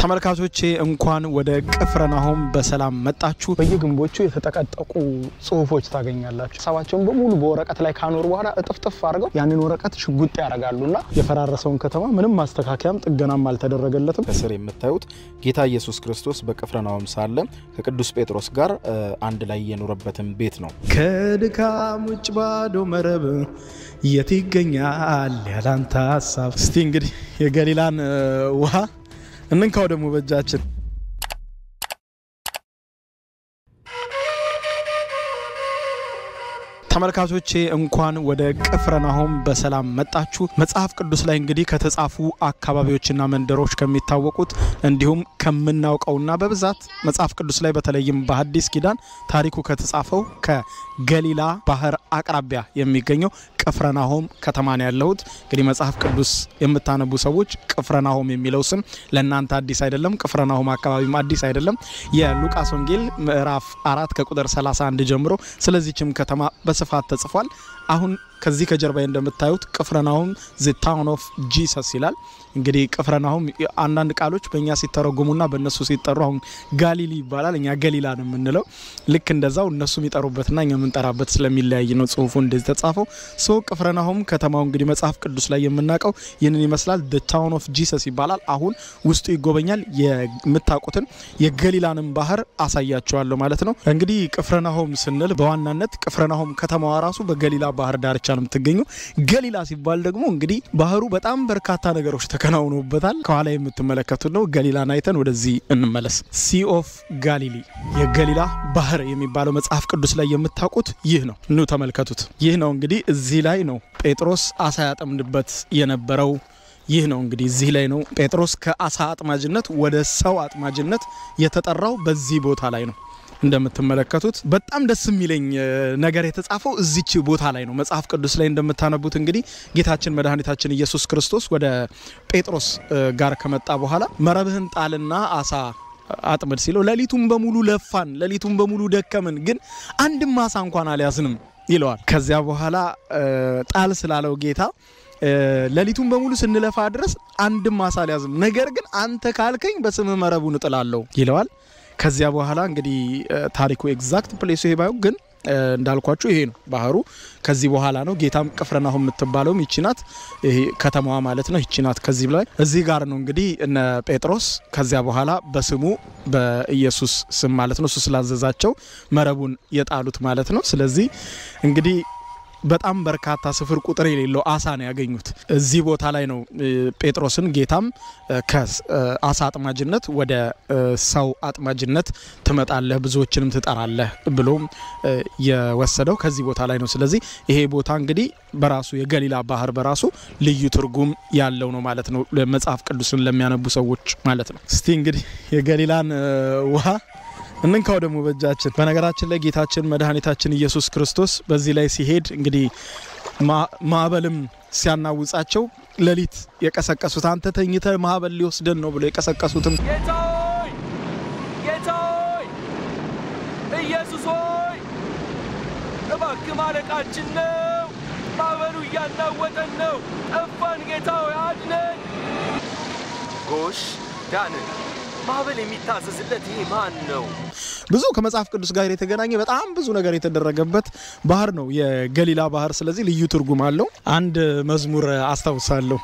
ተመልካቾቼ እንኳን ወደ ቅፍርናሆም በሰላም መጣችሁ። በየግንቦቹ የተጠቀጠቁ ጽሁፎች ታገኛላችሁ። ሀሳባቸውን በሙሉ በወረቀት ላይ ካኖሩ በኋላ እጥፍጥፍ አድርገው ያንን ወረቀት ሽጉጥ ያደርጋሉና የፈራረሰውን ከተማ ምንም ማስተካከያም ጥገናም አልተደረገለትም። ከስር የምታዩት ጌታ ኢየሱስ ክርስቶስ በቅፍርናሆም ሳለ ከቅዱስ ጴጥሮስ ጋር አንድ ላይ የኖረበትን ቤት ነው። ከድካም ውጭ ባዶ መረብ የት ይገኛል ያላንተ ሀሳብ። እስቲ እንግዲህ የገሊላን ውሃ እንንካው ደግሞ በእጃችን ተመልካቾቼ እንኳን ወደ ቅፍርናሆም በሰላም መጣችሁ። መጽሐፍ ቅዱስ ላይ እንግዲህ ከተጻፉ አካባቢዎችና መንደሮች ከሚታወቁት እንዲሁም ከምናውቀውና በብዛት መጽሐፍ ቅዱስ ላይ በተለይም በሐዲስ ኪዳን ታሪኩ ከተጻፈው ከገሊላ ባህር አቅራቢያ የሚገኘው ቅፍርናሆም ከተማ ነው ያለሁት። እንግዲህ መጽሐፍ ቅዱስ የምታነቡ ሰዎች ቅፍርናሆም የሚለው ስም ለእናንተ አዲስ አይደለም። ቅፍርናሆም አካባቢም አዲስ አይደለም። የሉቃስ ወንጌል ምዕራፍ አራት ከቁጥር 31 ጀምሮ ስለዚችም ከተማ በስፋት ተጽፏል። አሁን ከዚህ ከጀርባዬ እንደምታዩት ቅፍርናሆም ዘ ታውን ኦፍ ጂሰስ ይላል። እንግዲህ ቅፍርናሆም አንዳንድ ቃሎች በእኛ ሲተረጉሙና በእነሱ ሲጠሩ አሁን ጋሊሊ ይባላል፣ እኛ ገሊላ ነው የምንለው። ልክ እንደዛው እነሱ የሚጠሩበትና እኛ የምንጠራበት ስለሚለያይ ነው ጽሁፉ እንደዚህ ተጻፈው። ሶ ቅፍርናሆም ከተማው እንግዲህ መጽሐፍ ቅዱስ ላይ የምናውቀው ይህንን ይመስላል። ዘ ታውን ኦፍ ጂሰስ ይባላል። አሁን ውስጡ ይጎበኛል። የምታውቁትን የገሊላንም ባህር አሳያቸዋለሁ ማለት ነው። እንግዲህ ቅፍርናሆም ስንል በዋናነት ቅፍርናሆም ከተማዋ ራሱ በገሊላ ባህር ዳርቻ ነው የምትገኘው። ገሊላ ሲባል ደግሞ እንግዲህ ባህሩ በጣም በርካታ ነገሮች ተከናውኖበታል። ከኋላ የምትመለከቱት ነው። ገሊላን አይተን ወደዚህ እንመለስ። ሲ ኦፍ ጋሊሊ የገሊላ ባህር የሚባለው መጽሐፍ ቅዱስ ላይ የምታውቁት ይህ ነው። ኑ ተመልከቱት። ይህ ነው እንግዲህ እዚህ ላይ ነው ጴጥሮስ አሳ ያጠምድበት የነበረው ይህ ነው እንግዲህ እዚህ ላይ ነው ጴጥሮስ ከአሳ አጥማጅነት ወደ ሰው አጥማጅነት የተጠራው በዚህ ቦታ ላይ ነው። እንደምትመለከቱት በጣም ደስ የሚለኝ ነገር የተጻፈው እዚች ቦታ ላይ ነው። መጽሐፍ ቅዱስ ላይ እንደምታነቡት እንግዲህ ጌታችን መድኃኒታችን ኢየሱስ ክርስቶስ ወደ ጴጥሮስ ጋር ከመጣ በኋላ መረብህን ጣልና አሳ አጥምድ ሲለው ሌሊቱን በሙሉ ለፋን፣ ሌሊቱን በሙሉ ደከምን፣ ግን አንድም አሳ እንኳን አልያዝንም ይለዋል። ከዚያ በኋላ ጣል ስላለው ጌታ ሌሊቱን በሙሉ ስንለፋ ድረስ አንድም አሳ አልያዝም፣ ነገር ግን አንተ ካልከኝ በስምህ መረቡን እጥላለሁ ይለዋል። ከዚያ በኋላ እንግዲህ ታሪኩ ኤግዛክት ፕሌሱ ይሄ ባይሆን ግን እንዳልኳችሁ ይሄ ነው ባህሩ። ከዚህ በኋላ ነው ጌታም ቅፍርናሆም የምትባለውም ይቺ ናት ከተማዋ ማለት ነው። ይቺ ናት። ከዚህ ላይ እዚህ ጋር ነው እንግዲህ እነ ጴጥሮስ ከዚያ በኋላ በስሙ በኢየሱስ ስም ማለት ነው እሱ ስላዘዛቸው መረቡን የጣሉት ማለት ነው። ስለዚህ እንግዲህ በጣም በርካታ ስፍር ቁጥር የሌለው አሳ ነው ያገኙት። እዚህ ቦታ ላይ ነው ጴጥሮስን ጌታም ከአሳ አጥማጅነት ወደ ሰው አጥማጅነት ትመጣለህ፣ ብዙዎችንም ትጠራለህ ብሎም የወሰደው ከዚህ ቦታ ላይ ነው። ስለዚህ ይሄ ቦታ እንግዲህ በራሱ የገሊላ ባህር በራሱ ልዩ ትርጉም ያለው ነው ማለት ነው፣ መጽሐፍ ቅዱስን ለሚያነቡ ሰዎች ማለት ነው። እስቲ እንግዲህ የገሊላን ውሃ እንንካው ደግሞ በእጃችን። በነገራችን ላይ ጌታችን መድኃኒታችን ኢየሱስ ክርስቶስ በዚህ ላይ ሲሄድ እንግዲህ ማዕበልም ሲያናውጻቸው ሌሊት የቀሰቀሱት አንተ ተኝተ ማዕበል ሊወስደን ነው ብሎ የቀሰቀሱትም ጌታ ሆይ ጌታ ሆይ ኢየሱስ ሆይ እባክህ ማለቃችን ነው። ማዕበሉ እያናወጠን ነው። ጠፋን። ጌታ ሆይ አድነን። ጎሽ ዳንን። ማዕበል የሚታዘዝለት ይሄ ማን ነው? ብዙ ከመጽሐፍ ቅዱስ ጋር የተገናኘ በጣም ብዙ ነገር የተደረገበት ባህር ነው የገሊላ ባህር። ስለዚህ ልዩ ትርጉም አለው። አንድ መዝሙር አስታውሳለሁ።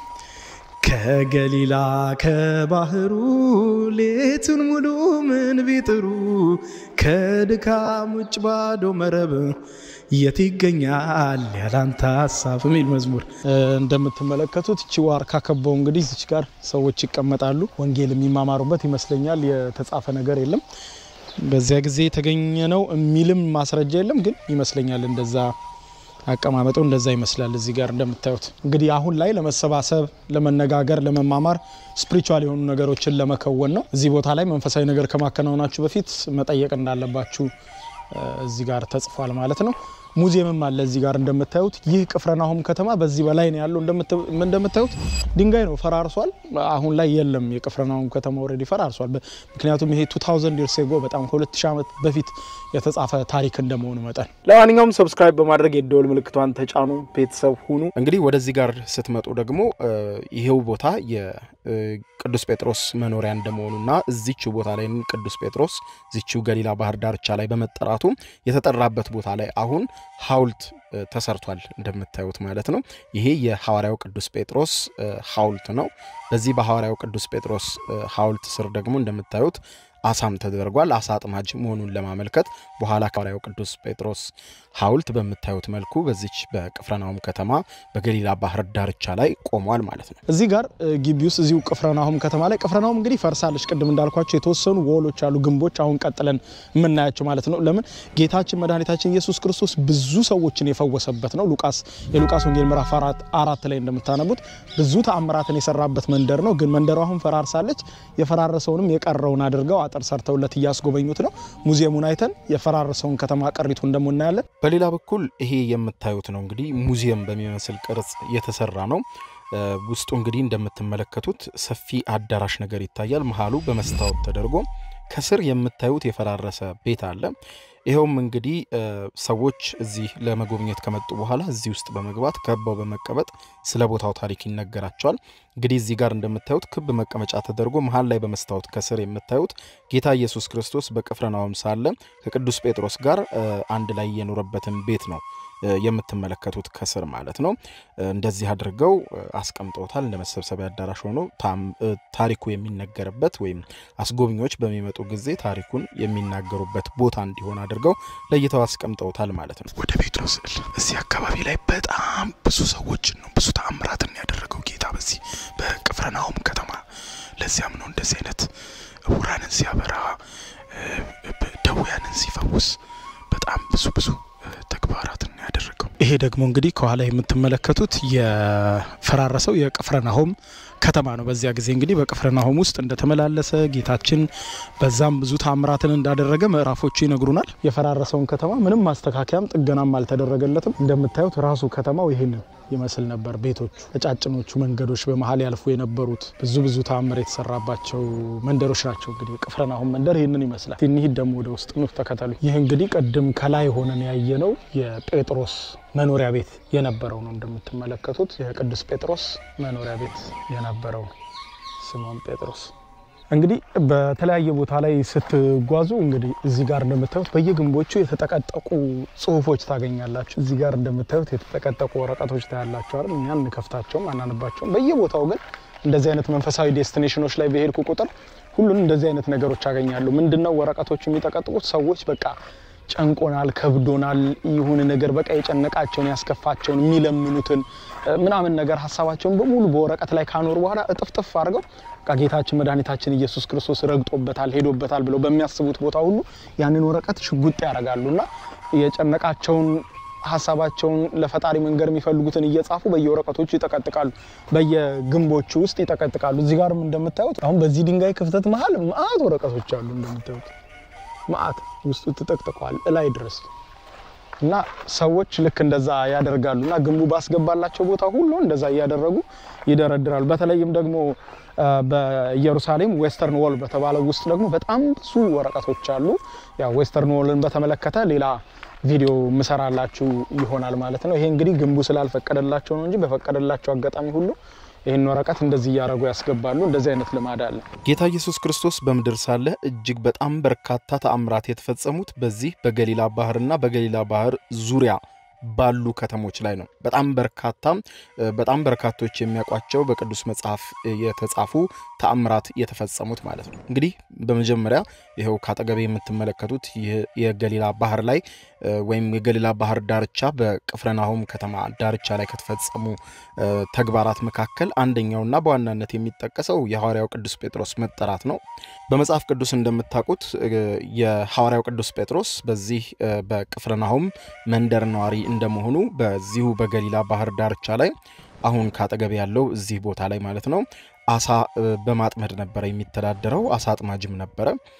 ከገሊላ ከባህሩ ሌቱን ሙሉ ምን ቢጥሩ ከድካም ውጭ ባዶ መረብ የት ይገኛል ያላንተ ሀሳብ የሚል መዝሙር እንደምትመለከቱት እቺ ዋርካ ከበው እንግዲህ እዚች ጋር ሰዎች ይቀመጣሉ። ወንጌል የሚማማሩበት ይመስለኛል። የተጻፈ ነገር የለም በዚያ ጊዜ የተገኘ ነው የሚልም ማስረጃ የለም፣ ግን ይመስለኛል እንደዛ አቀማመጡ እንደዛ ይመስላል። እዚህ ጋር እንደምታዩት እንግዲህ አሁን ላይ ለመሰባሰብ፣ ለመነጋገር፣ ለመማማር ስፒሪቹዋል የሆኑ ነገሮችን ለመከወን ነው። እዚህ ቦታ ላይ መንፈሳዊ ነገር ከማከናወናችሁ በፊት መጠየቅ እንዳለባችሁ እዚህ ጋር ተጽፏል ማለት ነው። ሙዚየምም አለ እዚህ ጋር እንደምታዩት። ይህ ቅፍርናሆም ከተማ በዚህ በላይ ነው ያለው። እንደምታዩት ድንጋይ ነው፣ ፈራርሷል። አሁን ላይ የለም። የቅፍርናሆም ከተማ ኦልሬዲ ፈራርሷል። ምክንያቱም ይሄ 2000 ይርስ ጎ በጣም ከ2000 ዓመት በፊት የተጻፈ ታሪክ እንደመሆኑ መጠን ለማንኛውም ሰብስክራይብ በማድረግ የደወል ምልክቷን ተጫኑ፣ ቤተሰብ ሁኑ። እንግዲህ ወደዚህ ጋር ስትመጡ ደግሞ ይሄው ቦታ የቅዱስ ጴጥሮስ መኖሪያ እንደመሆኑና እዚችው ቦታ ላይ ቅዱስ ጴጥሮስ እዚችው ገሊላ ባህር ዳርቻ ላይ በመጠራቱ የተጠራበት ቦታ ላይ አሁን ሐውልት ተሰርቷል እንደምታዩት ማለት ነው። ይሄ የሐዋርያው ቅዱስ ጴጥሮስ ሐውልት ነው። በዚህ በሐዋርያው ቅዱስ ጴጥሮስ ሐውልት ስር ደግሞ እንደምታዩት አሳም ተደርጓል። አሳ አጥማጅ መሆኑን ለማመልከት በኋላ ሐዋርያው ቅዱስ ጴጥሮስ ሐውልት በምታዩት መልኩ በዚች በቅፍርናሆም ከተማ በገሊላ ባህር ዳርቻ ላይ ቆሟል ማለት ነው። እዚህ ጋር ግቢ ውስጥ እዚሁ ቅፍርናሆም ከተማ ላይ ቅፍርናሆም እንግዲህ ፈርሳለች። ቅድም እንዳልኳቸው የተወሰኑ ወሎች አሉ፣ ግንቦች አሁን ቀጥለን የምናያቸው ማለት ነው። ለምን ጌታችን መድኃኒታችን ኢየሱስ ክርስቶስ ብዙ ሰዎችን የፈወሰበት ነው። ሉቃስ የሉቃስ ወንጌል ምዕራፍ አራት ላይ እንደምታነቡት ብዙ ተአምራትን የሰራበት መንደር ነው። ግን መንደሩ አሁን ፈራርሳለች። የፈራረሰውንም የቀረውን አድርገው አጥር ሰርተውለት እያስጎበኙት ነው። ሙዚየሙን አይተን የፈራረሰውን ከተማ ቀሪቱን ደግሞ እናያለን። በሌላ በኩል ይሄ የምታዩት ነው እንግዲህ ሙዚየም በሚመስል ቅርጽ የተሰራ ነው። ውስጡ እንግዲህ እንደምትመለከቱት ሰፊ አዳራሽ ነገር ይታያል። መሀሉ በመስታወት ተደርጎ ከስር የምታዩት የፈራረሰ ቤት አለ። ይኸውም እንግዲህ ሰዎች እዚህ ለመጎብኘት ከመጡ በኋላ እዚህ ውስጥ በመግባት ከበው በመቀመጥ ስለ ቦታው ታሪክ ይነገራቸዋል። እንግዲህ እዚህ ጋር እንደምታዩት ክብ መቀመጫ ተደርጎ መሀል ላይ በመስታወት ከስር የምታዩት ጌታ ኢየሱስ ክርስቶስ በቅፍርናሆም ሳለ ከቅዱስ ጴጥሮስ ጋር አንድ ላይ የኖረበትን ቤት ነው የምትመለከቱት ከስር ማለት ነው። እንደዚህ አድርገው አስቀምጠውታል። እንደ መሰብሰቢያ አዳራሽ ሆኖ ታሪኩ የሚነገርበት ወይም አስጎብኚዎች በሚመጡ ጊዜ ታሪኩን የሚናገሩበት ቦታ እንዲሆን አድርገው ለይተው አስቀምጠውታል ማለት ነው። ወደ ጴጥሮስ ስዕል እዚህ አካባቢ ላይ በጣም ብዙ ሰዎችን ነው ብዙ ተአምራትን ያደረገው ጌታ በዚህ በቅፍርናሆም ከተማ። ለዚያም ነው እንደዚህ አይነት ዕውራንን ሲያበራ፣ ደውያንን ሲፈውስ በጣም ብዙ ብዙ ተግባራትን ያደረገው። ይሄ ደግሞ እንግዲህ ከኋላ የምትመለከቱት የፈራረሰው የቅፍርናሆም ከተማ ነው። በዚያ ጊዜ እንግዲህ በቅፍርናሆም ውስጥ እንደተመላለሰ ጌታችን በዛም ብዙ ታምራትን እንዳደረገ ምዕራፎቹ ይነግሩናል። የፈራረሰውን ከተማ ምንም ማስተካከያም ጥገናም አልተደረገለትም። እንደምታዩት ራሱ ከተማው ይህንን ይመስል ነበር። ቤቶቹ፣ ቀጫጭኖቹ መንገዶች፣ በመሀል ያልፉ የነበሩት ብዙ ብዙ ተአምር የተሰራባቸው መንደሮች ናቸው። እንግዲህ ቅፍርናሆም መንደር ይህንን ይመስላል። እንሂድ ደግሞ ወደ ውስጥ ኑ፣ ተከተሉ። ይህ እንግዲህ ቅድም ከላይ ሆነን ያየነው የጴጥሮስ መኖሪያ ቤት የነበረው ነው። እንደምትመለከቱት የቅዱስ ጴጥሮስ መኖሪያ ቤት የነበረው ነው። ስምዖን ጴጥሮስ እንግዲህ በተለያየ ቦታ ላይ ስትጓዙ እንግዲህ እዚህ ጋር እንደምታዩት በየግንቦቹ የተጠቀጠቁ ጽሁፎች ታገኛላችሁ። እዚህ ጋር እንደምታዩት የተጠቀጠቁ ወረቀቶች ታያላችሁ አይደል? እኛ እንከፍታቸውም አናነባቸውም። በየቦታው ግን እንደዚህ አይነት መንፈሳዊ ዴስቲኔሽኖች ላይ በሄድኩ ቁጥር ሁሉን እንደዚህ አይነት ነገሮች አገኛሉ። ምንድነው ወረቀቶቹ የሚጠቀጥቁት? ሰዎች በቃ ጨንቆናል፣ ከብዶናል፣ ይሁን ነገር በቃ የጨነቃቸውን ያስከፋቸውን የሚለምኑትን ምናምን ነገር ሀሳባቸውን በሙሉ በወረቀት ላይ ካኖሩ በኋላ እጥፍጥፍ አድርገው በቃ ጌታችን መድኃኒታችን ኢየሱስ ክርስቶስ ረግጦበታል፣ ሄዶበታል ብለው በሚያስቡት ቦታ ሁሉ ያንን ወረቀት ሽጉጥ ያደርጋሉ እና የጨነቃቸውን ሀሳባቸውን ለፈጣሪ መንገድ የሚፈልጉትን እየጻፉ በየወረቀቶቹ ይጠቀጥቃሉ፣ በየግንቦቹ ውስጥ ይጠቀጥቃሉ። እዚህ ጋርም እንደምታዩት አሁን በዚህ ድንጋይ ክፍተት መሀል መአት ወረቀቶች አሉ እንደምታዩት መአት ውስጡ ተጠቅጥቀዋል እላይ ድረስ እና ሰዎች ልክ እንደዛ ያደርጋሉ እና ግንቡ ባስገባላቸው ቦታ ሁሉ እንደዛ እያደረጉ ይደረድራሉ። በተለይም ደግሞ በኢየሩሳሌም ዌስተርን ዎል በተባለው ውስጥ ደግሞ በጣም ብዙ ወረቀቶች አሉ። ያው ዌስተርን ዎልን በተመለከተ ሌላ ቪዲዮ ምሰራላችሁ ይሆናል ማለት ነው። ይሄ እንግዲህ ግንቡ ስላልፈቀደላቸው ነው እንጂ በፈቀደላቸው አጋጣሚ ሁሉ ይህን ወረቀት እንደዚህ እያደረጉ ያስገባሉ። እንደዚህ አይነት ልማድ አለ። ጌታ ኢየሱስ ክርስቶስ በምድር ሳለ እጅግ በጣም በርካታ ተአምራት የተፈጸሙት በዚህ በገሊላ ባህርና በገሊላ ባህር ዙሪያ ባሉ ከተሞች ላይ ነው። በጣም በርካታ በጣም በርካቶች የሚያውቋቸው በቅዱስ መጽሐፍ የተጻፉ ተአምራት የተፈጸሙት ማለት ነው። እንግዲህ በመጀመሪያ ይኸው ካጠገቤ የምትመለከቱት ይህ የገሊላ ባህር ላይ ወይም የገሊላ ባህር ዳርቻ በቅፍርናሆም ከተማ ዳርቻ ላይ ከተፈጸሙ ተግባራት መካከል አንደኛውና በዋናነት የሚጠቀሰው የሐዋርያው ቅዱስ ጴጥሮስ መጠራት ነው። በመጽሐፍ ቅዱስ እንደምታውቁት የሐዋርያው ቅዱስ ጴጥሮስ በዚህ በቅፍርናሆም መንደር ነዋሪ እንደመሆኑ በዚሁ በገሊላ ባህር ዳርቻ ላይ አሁን ካጠገብ ያለው እዚህ ቦታ ላይ ማለት ነው አሳ በማጥመድ ነበረ የሚተዳደረው። አሳ አጥማጅም ነበረ።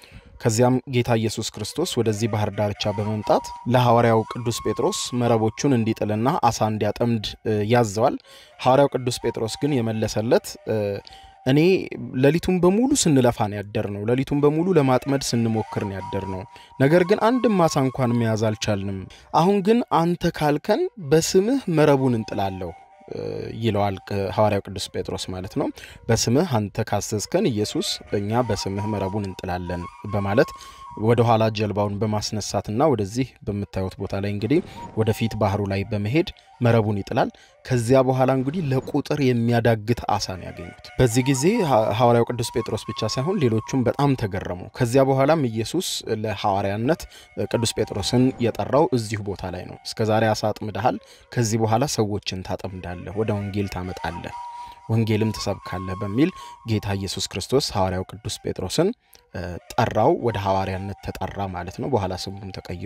ከዚያም ጌታ ኢየሱስ ክርስቶስ ወደዚህ ባህር ዳርቻ በመምጣት ለሐዋርያው ቅዱስ ጴጥሮስ መረቦቹን እንዲጥልና አሳ እንዲያጠምድ ያዘዋል። ሐዋርያው ቅዱስ ጴጥሮስ ግን የመለሰለት እኔ ሌሊቱን በሙሉ ስንለፋ ነው ያደር ነው። ሌሊቱን በሙሉ ለማጥመድ ስንሞክር ነው ያደር ነው። ነገር ግን አንድም አሳ እንኳን መያዝ አልቻልንም። አሁን ግን አንተ ካልከን በስምህ መረቡን እንጥላለሁ ይለዋል ሐዋርያው ቅዱስ ጴጥሮስ ማለት ነው። በስምህ አንተ ካዘዝከን ኢየሱስ እኛ በስምህ መረቡን እንጥላለን በማለት ወደ ኋላ ጀልባውን በማስነሳትና ወደዚህ በምታዩት ቦታ ላይ እንግዲህ ወደፊት ባህሩ ላይ በመሄድ መረቡን ይጥላል። ከዚያ በኋላ እንግዲህ ለቁጥር የሚያዳግት አሳ ነው ያገኙት። በዚህ ጊዜ ሐዋርያው ቅዱስ ጴጥሮስ ብቻ ሳይሆን ሌሎቹም በጣም ተገረሙ። ከዚያ በኋላም ኢየሱስ ለሐዋርያነት ቅዱስ ጴጥሮስን የጠራው እዚሁ ቦታ ላይ ነው። እስከዛሬ አሳ አጥምደሃል፣ ከዚህ በኋላ ሰዎችን ታጠምዳለህ፣ ወደ ወንጌል ታመጣለህ ወንጌልም ትሰብካለህ በሚል ጌታ ኢየሱስ ክርስቶስ ሐዋርያው ቅዱስ ጴጥሮስን ጠራው። ወደ ሐዋርያነት ተጠራ ማለት ነው። በኋላ ስሙም ተቀይሮ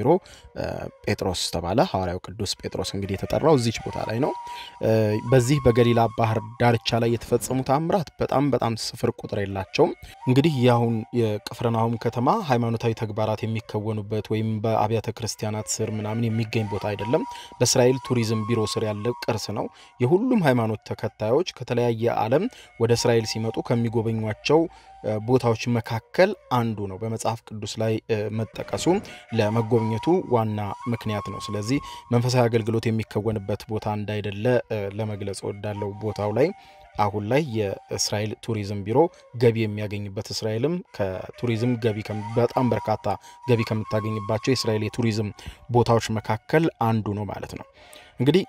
ጴጥሮስ ተባለ። ሐዋርያው ቅዱስ ጴጥሮስ እንግዲህ የተጠራው እዚች ቦታ ላይ ነው። በዚህ በገሊላ ባህር ዳርቻ ላይ የተፈጸሙ ተአምራት በጣም በጣም ስፍር ቁጥር የላቸውም። እንግዲህ የአሁን የቅፍርናሆም ከተማ ሃይማኖታዊ ተግባራት የሚከወኑበት ወይም በአብያተ ክርስቲያናት ስር ምናምን የሚገኝ ቦታ አይደለም። በእስራኤል ቱሪዝም ቢሮ ስር ያለ ቅርስ ነው። የሁሉም ሃይማኖት ተከታዮች ከተለያየ ዓለም ወደ እስራኤል ሲመጡ ከሚጎበኟቸው ቦታዎች መካከል አንዱ ነው። በመጽሐፍ ቅዱስ ላይ መጠቀሱ ለመጎብኘቱ ዋና ምክንያት ነው። ስለዚህ መንፈሳዊ አገልግሎት የሚከወንበት ቦታ እንዳይደለ ለመግለጽ ወዳለው ቦታው ላይ አሁን ላይ የእስራኤል ቱሪዝም ቢሮ ገቢ የሚያገኝበት እስራኤልም ከቱሪዝም ገቢ በጣም በርካታ ገቢ ከምታገኝባቸው የእስራኤል የቱሪዝም ቦታዎች መካከል አንዱ ነው ማለት ነው። እንግዲህ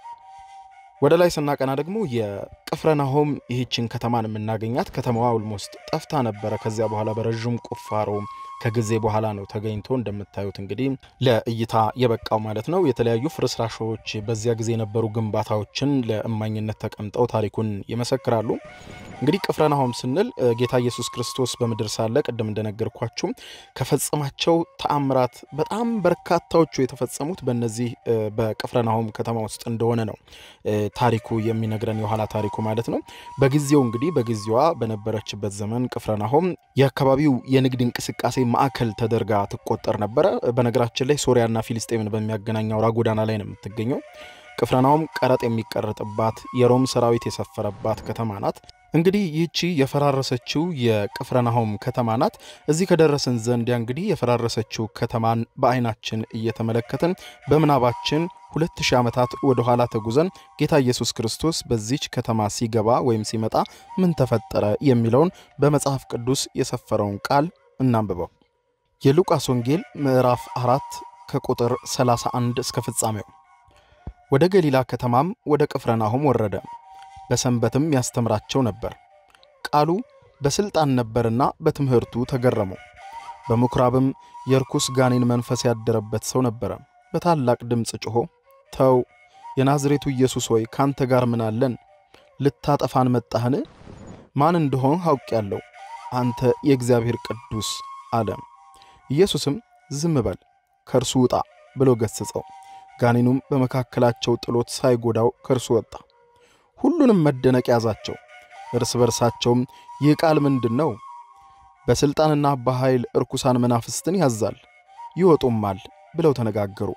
ወደ ላይ ስናቀና ደግሞ የቅፍረናሆም ይህችን ከተማን የምናገኛት ከተማዋ ኦልሞስት ጠፍታ ነበረ። ከዚያ በኋላ በረዥም ቁፋሮ ከጊዜ በኋላ ነው ተገኝቶ እንደምታዩት እንግዲህ ለእይታ የበቃው ማለት ነው። የተለያዩ ፍርስራሾች፣ በዚያ ጊዜ የነበሩ ግንባታዎችን ለእማኝነት ተቀምጠው ታሪኩን ይመሰክራሉ። እንግዲህ ቅፍረናሆም ስንል ጌታ ኢየሱስ ክርስቶስ በምድር ሳለ ቅድም እንደነገርኳችሁ ከፈጸማቸው ተአምራት በጣም በርካታዎቹ የተፈጸሙት በነዚህ በቅፍረናሆም ከተማ ውስጥ እንደሆነ ነው ታሪኩ የሚነግረን የኋላ ታሪኩ ማለት ነው። በጊዜው እንግዲህ በጊዜዋ በነበረችበት ዘመን ቅፍረናሆም የአካባቢው የንግድ እንቅስቃሴ ማዕከል ተደርጋ ትቆጠር ነበረ። በነገራችን ላይ ሶሪያና ፊልስጤምን በሚያገናኝ አውራ ጎዳና ላይ ነው የምትገኘው። ቅፍርናሆም ቀረጥ የሚቀረጥባት የሮም ሰራዊት የሰፈረባት ከተማ ናት። እንግዲህ ይህቺ የፈራረሰችው የቅፍርናሆም ከተማ ናት። እዚህ ከደረስን ዘንዲያ እንግዲህ የፈራረሰችው ከተማን በዓይናችን እየተመለከትን በምናባችን ሁለት ሺህ ዓመታት ወደ ኋላ ተጉዘን ጌታ ኢየሱስ ክርስቶስ በዚች ከተማ ሲገባ ወይም ሲመጣ ምን ተፈጠረ የሚለውን በመጽሐፍ ቅዱስ የሰፈረውን ቃል እናንብበው። የሉቃስ ወንጌል ምዕራፍ አራት ከቁጥር 31 እስከ ፍጻሜው። ወደ ገሊላ ከተማም ወደ ቅፍርናሆም ወረደ፣ በሰንበትም ያስተምራቸው ነበር። ቃሉ በሥልጣን ነበርና በትምህርቱ ተገረሙ። በምኵራብም የርኩስ ጋኔን መንፈስ ያደረበት ሰው ነበረ። በታላቅ ድምፅ ጮኾ ተው፣ የናዝሬቱ ኢየሱስ ሆይ ካንተ ጋር ምን አለን? ልታጠፋን መጣህን? ማን እንደሆን አውቄአለሁ፣ አንተ የእግዚአብሔር ቅዱስ አለ። ኢየሱስም ዝም በል ከእርሱ ውጣ ብሎ ገሠጸው። ጋኔኑም በመካከላቸው ጥሎት ሳይጎዳው ከእርሱ ወጣ። ሁሉንም መደነቅ ያዛቸው። እርስ በርሳቸውም ይህ ቃል ምንድን ነው? በሥልጣንና በኃይል እርኩሳን መናፍስትን ያዛል ይወጡማል ብለው ተነጋገሩ።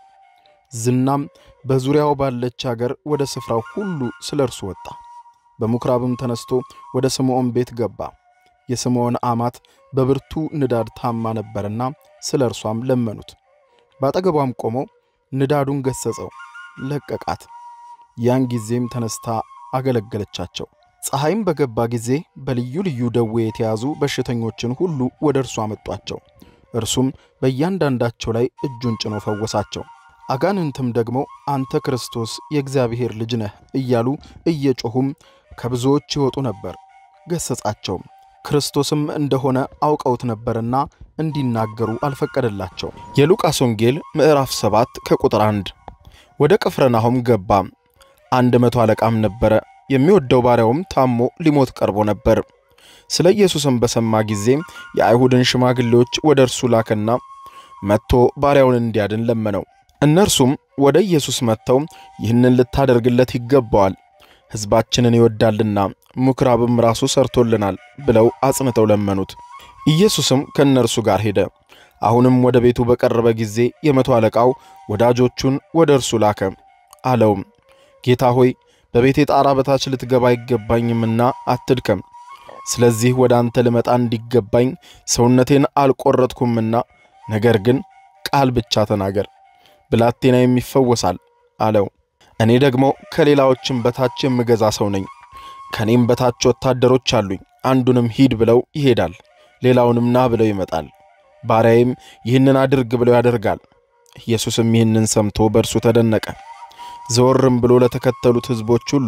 ዝናም በዙሪያው ባለች አገር ወደ ስፍራው ሁሉ ስለ እርሱ ወጣ። በምኵራብም ተነስቶ ወደ ስምዖን ቤት ገባ። የስምዖን አማት በብርቱ ንዳድ ታማ ነበርና ስለ እርሷም ለመኑት። በአጠገቧም ቆሞ ንዳዱን ገሠጸው፣ ለቀቃት። ያን ጊዜም ተነስታ አገለገለቻቸው። ፀሐይም በገባ ጊዜ በልዩ ልዩ ደዌ የተያዙ በሽተኞችን ሁሉ ወደ እርሱ አመጧቸው። እርሱም በእያንዳንዳቸው ላይ እጁን ጭኖ ፈወሳቸው። አጋንንትም ደግሞ አንተ ክርስቶስ የእግዚአብሔር ልጅ ነህ እያሉ እየጮኹም ከብዙዎች ይወጡ ነበር። ገሠጻቸውም። ክርስቶስም እንደሆነ አውቀውት ነበርና እንዲናገሩ አልፈቀደላቸው። የሉቃስ ወንጌል ምዕራፍ 7 ከቁጥር 1 ወደ ቅፍርናሆም ገባ። አንድ መቶ አለቃም ነበረ፣ የሚወደው ባሪያውም ታሞ ሊሞት ቀርቦ ነበር። ስለ ኢየሱስም በሰማ ጊዜ የአይሁድን ሽማግሌዎች ወደ እርሱ ላከና መጥቶ ባሪያውን እንዲያድን ለመነው። እነርሱም ወደ ኢየሱስ መጥተው ይህንን ልታደርግለት ይገባዋል፣ ሕዝባችንን ይወዳልና ምኵራብም ራሱ ሰርቶልናል ብለው አጽንተው ለመኑት። ኢየሱስም ከእነርሱ ጋር ሄደ። አሁንም ወደ ቤቱ በቀረበ ጊዜ የመቶ አለቃው ወዳጆቹን ወደ እርሱ ላከ። አለውም ጌታ ሆይ በቤቴ ጣራ በታች ልትገባ አይገባኝምና አትድከም። ስለዚህ ወደ አንተ ልመጣ እንዲገባኝ ሰውነቴን አልቈረጥኩምና፣ ነገር ግን ቃል ብቻ ተናገር፣ ብላቴናዬም ይፈወሳል አለው። እኔ ደግሞ ከሌላዎችም በታች የምገዛ ሰው ነኝ። ከእኔም በታች ወታደሮች አሉኝ። አንዱንም ሂድ ብለው ይሄዳል፣ ሌላውንም ና ብለው ይመጣል። ባሪያዬም ይህንን አድርግ ብለው ያደርጋል። ኢየሱስም ይህንን ሰምቶ በእርሱ ተደነቀ። ዘወርም ብሎ ለተከተሉት ሕዝቦች ሁሉ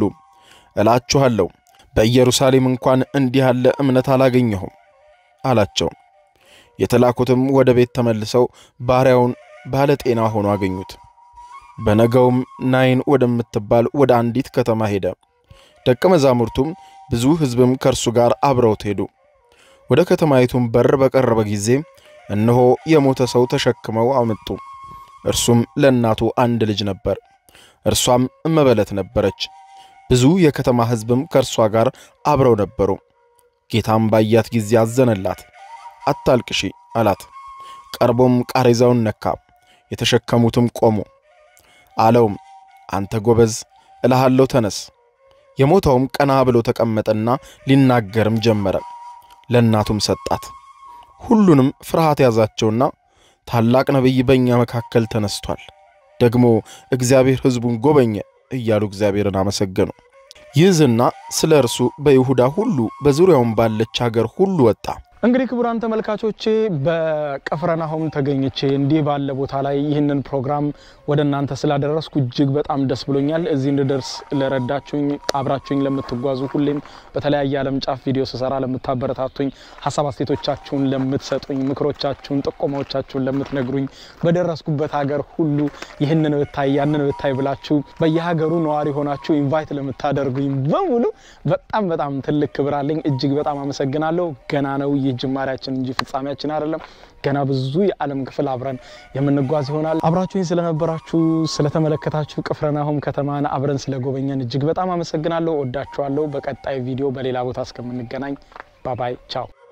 እላችኋለሁ በኢየሩሳሌም እንኳን እንዲህ ያለ እምነት አላገኘሁም አላቸው። የተላኩትም ወደ ቤት ተመልሰው ባሪያውን ባለ ጤና ሆኖ አገኙት። በነገውም ናይን ወደምትባል ወደ አንዲት ከተማ ሄደ። ደቀ መዛሙርቱም ብዙ ሕዝብም ከእርሱ ጋር አብረውት ሄዱ። ወደ ከተማይቱም በር በቀረበ ጊዜ እነሆ የሞተ ሰው ተሸክመው አመጡ። እርሱም ለእናቱ አንድ ልጅ ነበር፣ እርሷም እመበለት ነበረች። ብዙ የከተማ ሕዝብም ከእርሷ ጋር አብረው ነበሩ። ጌታም ባያት ጊዜ አዘነላት። አታልቅሺ አላት። ቀርቦም ቃሬዛውን ነካ፣ የተሸከሙትም ቆሙ። አለውም አንተ ጎበዝ እልሃለሁ ተነስ። የሞተውም ቀና ብሎ ተቀመጠና ሊናገርም ጀመረ። ለእናቱም ሰጣት። ሁሉንም ፍርሃት ያዛቸውና ታላቅ ነቢይ በእኛ መካከል ተነስቷል፣ ደግሞ እግዚአብሔር ሕዝቡን ጎበኘ እያሉ እግዚአብሔርን አመሰገኑ። ይህ ዝና ስለ እርሱ በይሁዳ ሁሉ በዙሪያውም ባለች አገር ሁሉ ወጣ። እንግዲህ ክቡራን ተመልካቾቼ በቅፍርናሆም ተገኝቼ እንዲህ ባለ ቦታ ላይ ይህንን ፕሮግራም ወደ እናንተ ስላደረስኩ እጅግ በጣም ደስ ብሎኛል። እዚህ እንድደርስ ለረዳችሁኝ፣ አብራችሁኝ ለምትጓዙ፣ ሁሌም በተለያየ ዓለም ጫፍ ቪዲዮ ስሰራ ለምታበረታቱኝ፣ ሀሳብ አስተያየቶቻችሁን ለምትሰጡኝ፣ ምክሮቻችሁን፣ ጥቆማዎቻችሁን ለምትነግሩኝ፣ በደረስኩበት ሀገር ሁሉ ይህንን ብታይ ያንን ብታይ ብላችሁ በየሀገሩ ነዋሪ ሆናችሁ ኢንቫይት ለምታደርጉኝ በሙሉ በጣም በጣም ትልቅ ክብር አለኝ። እጅግ በጣም አመሰግናለሁ። ገና ነው ይህ ጅማሬያችን እንጂ ፍጻሜያችን አይደለም። ገና ብዙ የዓለም ክፍል አብረን የምንጓዝ ይሆናል። አብራችሁኝ ስለነበራችሁ ስለተመለከታችሁ፣ ቅፍርናሆም ከተማን አብረን ስለጎበኘን እጅግ በጣም አመሰግናለሁ። ወዳችኋለሁ። በቀጣይ ቪዲዮ በሌላ ቦታ እስከምንገናኝ ባባይ ቻው።